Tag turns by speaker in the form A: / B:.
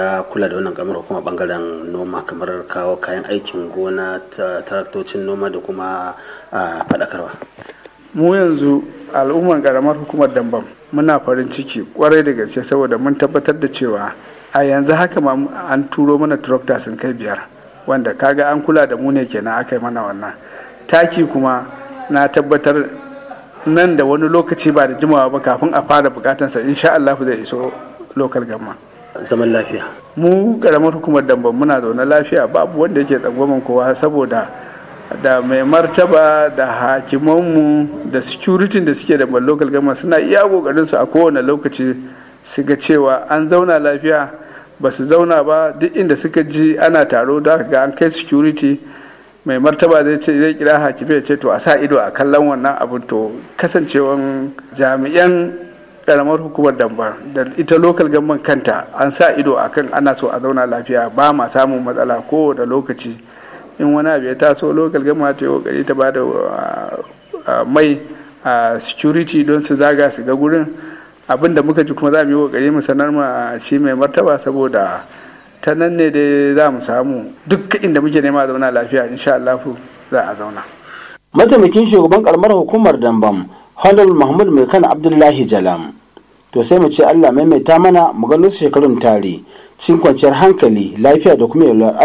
A: ya kula da wannan kamar hukuma bangaren noma kamar kawo kayan aikin gona taraktocin noma da kuma faɗakarwa
B: mu yanzu al'umman karamar hukumar dambam muna farin ciki kwarai da gaske saboda mun tabbatar da cewa a yanzu haka ma an turo mana tractor sun kai biyar wanda kaga an kula da mu ne kenan aka yi mana wannan taki kuma na tabbatar nan da wani lokaci ba da jimawa ba kafin a fara bukatansa insha Allah zai iso lokal gamma
A: zaman lafiya
B: mu karamar hukumar dambam muna zaune lafiya babu wanda yake tsangwamin kowa saboda da mai martaba da hakimanmu da security da suke da local gama suna iya kokarin su a kowane lokaci su ga cewa an zauna lafiya ba su zauna ba duk inda suka ji ana taro da ga an kai security mai martaba zai ce zai kira hakimi ya ce to a sa ido a kallon wannan abin to kasancewan jami'an karamar hukumar damba da ita local government kanta an sa ido akan ana so a zauna lafiya ba ma samun matsala ko da lokaci in wani abu ya taso local government ta yi kokari ta bada mai security don su zaga su ga gurin abin da muka ji kuma za mu yi kokari mu sanar ma shi mai martaba saboda ta nan ne dai za mu samu duk inda muke nema zauna lafiya insha Allah za a zauna
C: mataimakin shugaban karamar hukumar dambam honorable mahmud mai kan abdullahi jalam to sai mu ce allah maimaita mana mu gano su shekarun tare cikin kwanciyar hankali lafiya da kuma yalwar